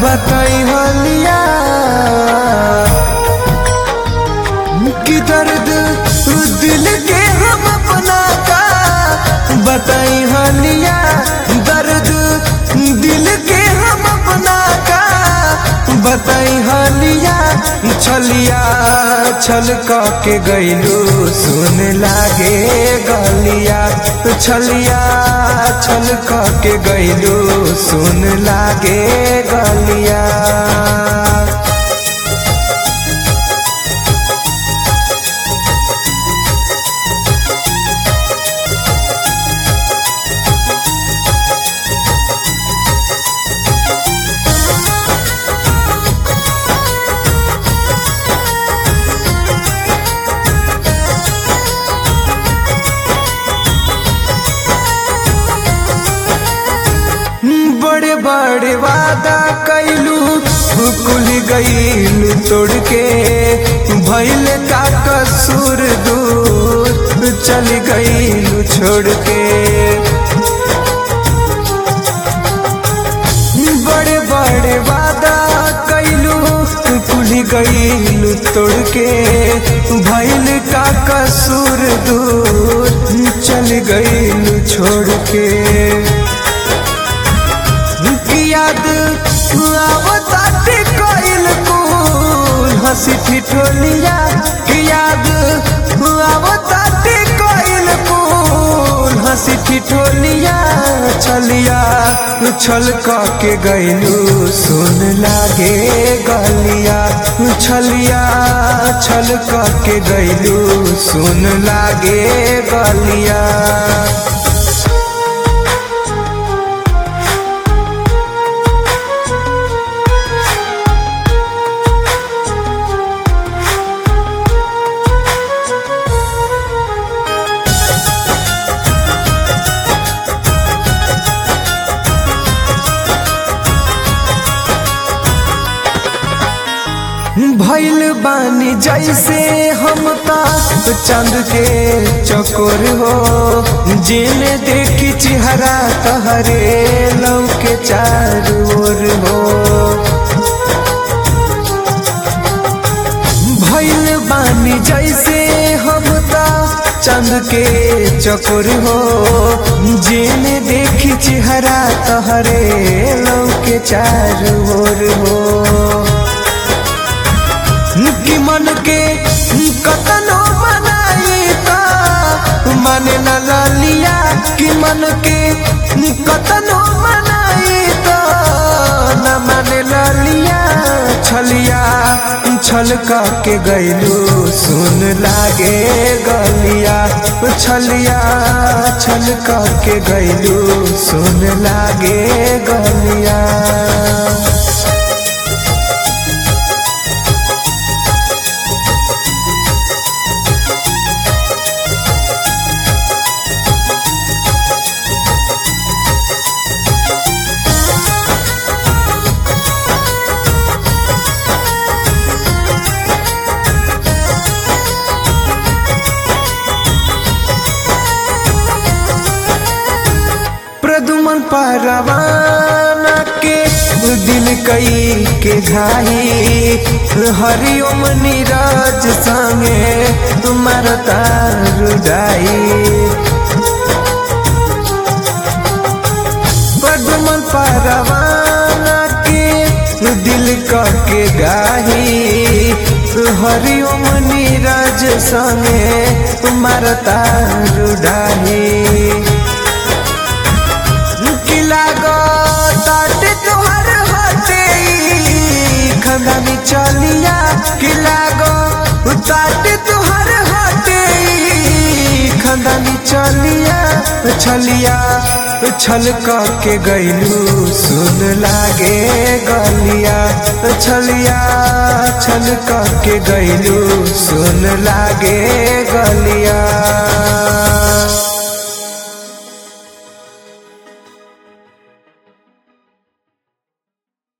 बताई हलिया कि दर्द दिल के हम अपना का बताई हलिया दर्द दिल के हम अपना का बताई हलिया छलिया छल के गईलू सुन लागे गलिया छलिया छल के गईलू सुन लागे गलिया बड़े बड़े वादा कैलू कुल गईलू तोड़ के भैल का कसूर दूर चल गईलू छोड़ के बड़े बड़े वादा कैलू कुल गईलू तोड़ के भैल का कसूर दूर चल गईलू छोड़ के याद आवताटे कोइल कुल हंसी ठिठोलिया याद आवताटे कोइल कुल हंसी ठिठोलिया छलिया छल के गईलू सुन लागे गलिया छलिया छल के गईलू सुन लागे गलिया भैल बानी जैसे हम ता चंद के चकोर हो जिन्हें देखी चेहरा तहरे लव के चार ओर हो भैल बानी जैसे हम ता चंद के चकोर हो जिन्हें देखी चेहरा तहरे लव के चार ओर हो कि मन के कतनो बनाई ता मन न लिया कि मन के कतनो बनाई ता न मन लिया छलिया छल के गईलू सुन लागे गलिया छलिया छल के गईलू सुन लागे गलिया प्रदुमन परवाना के दिल कई के घाई हरिओम नीरज संगे तुम्हार तारुदाई प्रदुमन परवाना के दिल के गाही हरिओम नीरज संगे तुम्हार तारुदाई ताटे तोहर हटे खंदानी चलिया किला गो ताटे तोहर हटे खंदानी चलिया छलिया छल के गईलू सुन लागे गलिया छलिया छल के गईलू सुन लागे गलिया